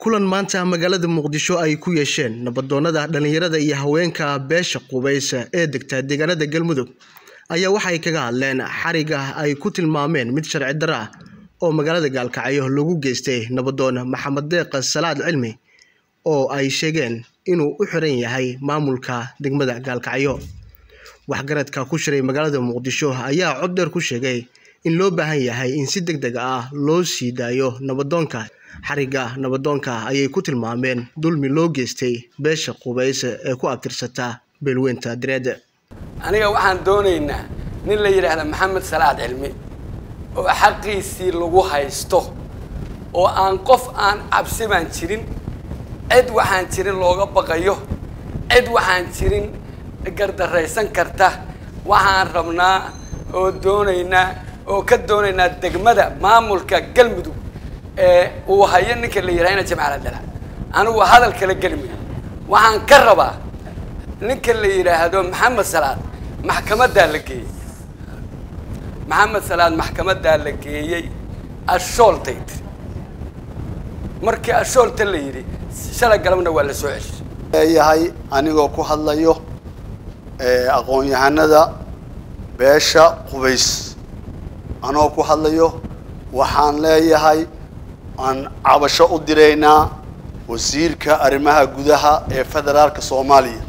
kulan maanta magaalada muqdisho ay ku yeesheen nabadoonnada dhallinyarada iyo haweenka beesha qubaysa ee degta deegaanada galmudug ayaa waxay kaga hadleen xariga ay ku tilmaameen mid sharci darro ah oo magaalada gaalkacyo lagu geystay nabadoon maxamed deeq salaad cilmi oo ay sheegeen inuu u xiran yahay maamulka degmada gaalkacyo waxgaradka ku shiray magaalada muqdisho ayaa cod dheer ku sheegay in loo baahan yahay in si deg deg ah loo sii daayo nabadoonka xariga nabadoonka ayay ku tilmaameen dulmi loo geystay beesha qubaysa ee ku abtirsata beelweynta direed aniga waxaan doonaynaa nin la yidhaahda maxamed salaad cilmi oo xaqiisii lagu haysto oo aan qof aan cabsi baan jirin cid waxaan jirin looga baqayo cid waxaan jirin gardaraysan karta waxaan rabnaa oo doonaynaa oo ka doonaynaa degmada maamulka galmudug ee uu hayo ninka la yidhaha ina jamcaal dala anigu hadal kala geli mayo waxaan ka rabaa ninka la yidhaahdo maxamed salaad maxkamadaa la geeyey maxamed salaad maxkamadaa la geeyey ashooltay tiri markii ashoolta la yidhi shalay galabna waa la soo ceshay leeyahay anigoo ku hadlayo aqoon-yahanada beesha qubays anigoo ku hadlayo waxaan leeyahay aan cabasho u diraynaa wasiirka arrimaha gudaha ee federaalka soomaaliya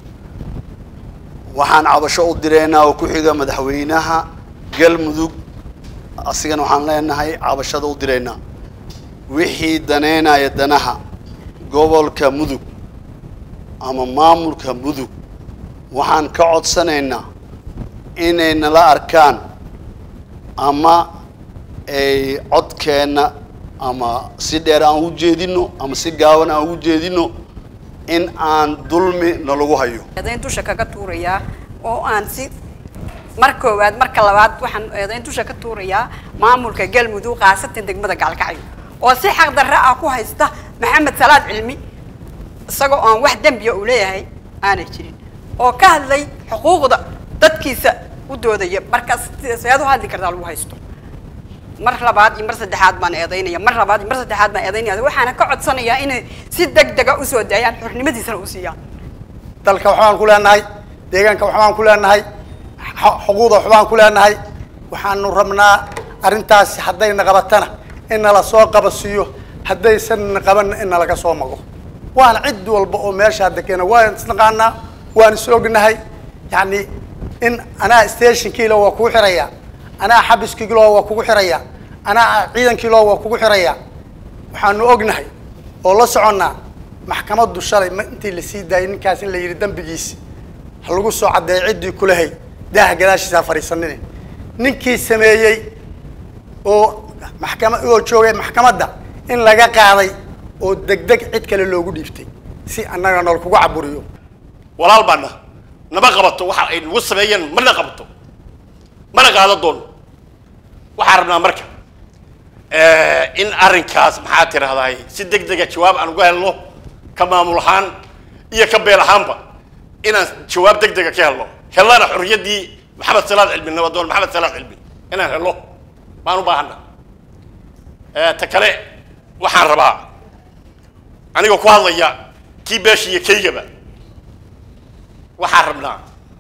waxaan cabasho u diraynaa oo ku xiga madaxweynaha galmudug asigana waxaan leenahay cabashada u diraynaa wixii daneynaya danaha gobolka mudug ama maamulka mudug waxaan ka codsanaynaa inay nala arkaan ama ay codkeenna ama si dheer aan u jeedino ama si gaaban aan ugu jeedino in aan dulmi nalagu hayo eedayn dusha kaga tuurayaa oo aan si mar koowaad marka labaad waxaan eedayn dusha ka tuurayaa maamulka galmudug khaasatan degmada gaalkacyo oo si xaq darre ah ku haysta maxamed salaad cilmi isagoo aan wax dembiya uu leeyahay aanay jirin oo ka hadlay xuquuqda dadkiisa u doodaya markaas seed u hadli kartaa lagu haysto mar labaad iyo mar saddexaad baan eedaynaya mar labaad iyo mar saddexaad baan eedaynaya waxaana ka codsanayaa inay si deg dega usoo daayaan xornimadiisana u siiyaan dalka waxbaan ku leenahay deegaanka waxbaan ku leenahay xuquuqda waxbaan ku leenahay waxaanu rabnaa arrintaasi haddayna qabatana in nala soo qabasiiyo haddaysanna qabanna in nalaga soo mago waana cid walba oo meeshaa dekeena waan isnaqaanaa waan is ognahay yacni in anaa stationkiilo waa kugu xirayaa anaa xabiskiilo waa kugu xirayaa anaa ciidankiilo waa kugu xirayaa waxaanu ognahay oo la soconnaa maxkamaddu shalay ma intii lasii daayay ninkaas in la yidhi dembigiisi ha lagu soo caddeeyo ciddii kulahay daaha gadaashiisaa fadhiisanine ninkii sameeyey oo maxkama oo joogay maxkamadda in laga qaaday oo degdeg cid kale loogu dhiibtay si annaga nool kugu caburiyo walaal baana nama qabato waxa ay nagu sameeyeen mana qabato mana qaado doono waxaan rabnaa marka in arrinkaas maxaa tirahdaay si deg dega jawaab aan uga helno ka maamul ahaan iyo ka beel ahaanba inaan jawaab deg dega ka helno hellana xorriyaddii maxamed salaad cilmi nabadoon maxamed salaad cilmi inaan helno baan u baahana ta kale waxaan rabaa anigoo ku hadlaya kii beesha iyo kaygaba waxaan rabnaa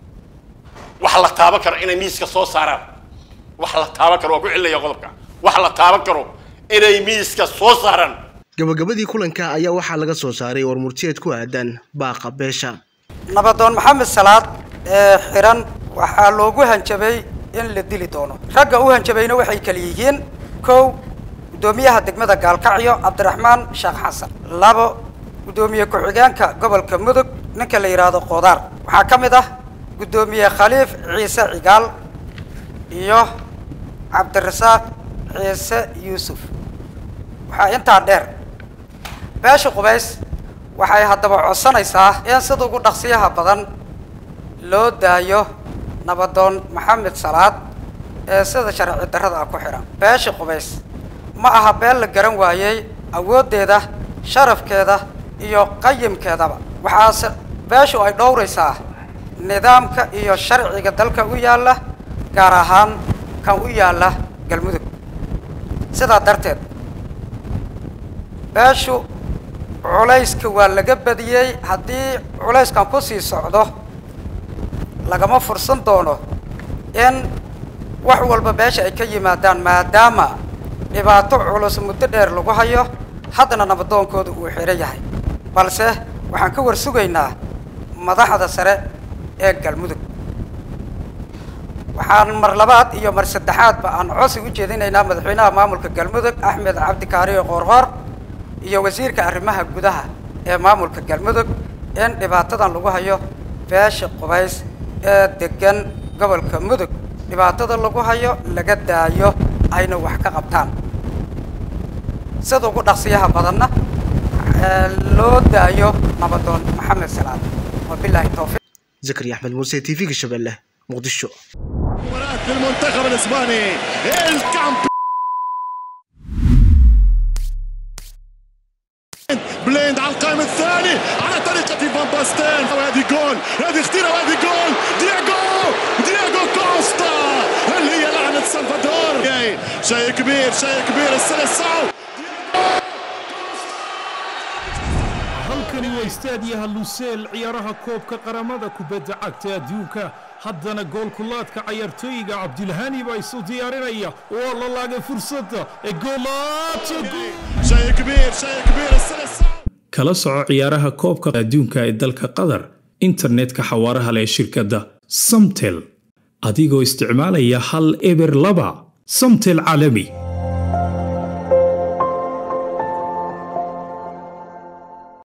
wax la taaban karo inay miiska soo saaraan wax la taaban karo waa ku celinaya qodobka wax la taaban karo inay miiska soo saaraan gabagabadii kulanka ayaa waxaa laga soo saaray warmurtiyeed ku aadan baaqa beesha nabadoon maxamed salaad ee xiran waxaa loogu hanjabay in la dili doono ragga u hanjabayna waxay kala yihiin kow guddoomiyaha degmada gaalkacyo cabdiraxmaan sheekh xasan labo guddoomiye ku-xigeenka gobolka mudug ninka la yidhaahdo qodaar waxaa ka mid ah guddoomiye khaliif ciise cigaal iyo cabdirasaaq ciise yuusuf waxaa intaa dheer beesha qubays waxay haddaba codsanaysaa in sida ugu dhaqsiyaha badan loo daayo nabadoon maxamed salaad ee sida sharci darrada ah ku xidhan beesha qubays ma aha been la garan waayey awooddeeda sharafkeeda iyo qayimkeedaba waxaase beeshu ay dhowraysaa nidaamka iyo sharciga dalka u yaalla gaar ahaan kan u yaalla galmudug sidaa darteed beeshu culayska waa laga badiyey haddii culayskan ku sii socdo lagama fursan doono in wax walba meesha ay ka yimaadaan maadaama dhibaato culus muddo dheer lagu hayo haddana nabadoonkooda uu xidhan yahay balse waxaan ka war sugaynaa madaxda sare ee galmudug waxaan mar labaad iyo mar saddexaadba aan cosi u jeedinaynaa madaxweynaha maamulka galmudug axmed cabdikaariyo qoorqoor iyo wasiirka arrimaha gudaha ee maamulka galmudug in dhibaatadan lagu hayo beesha qubays ee degan gobolka mudug dhibaatada lagu hayo laga daayo ayna wax ka qabtaan sida ugu dhaqsiyaha badanna loo daayo nabadoon maxamed salaad wabilaahi towfiiq zakariya axmed muuse t v-ga shabeelle muqdisho مباراة المنتخب الاسباني الكامب بليند على القائم الثاني على طريقة فان باستين وهذه جول هذه خطيرة وهذه جول دياغو دياغو كوستا هل هي لعنة سلفادور جاي. شيء كبير شيء كبير السلسعو halkani waa istaadiyaha luseel ciyaaraha koobka qaramada kubadda cagta adduunka haddana goolkulaadka cayaartooyiga cabdilhani baa isu diyaarinaya waa la laagay fursadda ee goolaadka شيء كبير شيء كبير السلسعو kala soco ciyaaraha koobka adduunka ee dalka qatar internetka xawaaraha leh shirkadda samtel adigoo isticmaalaya hal eber laba samtel caalami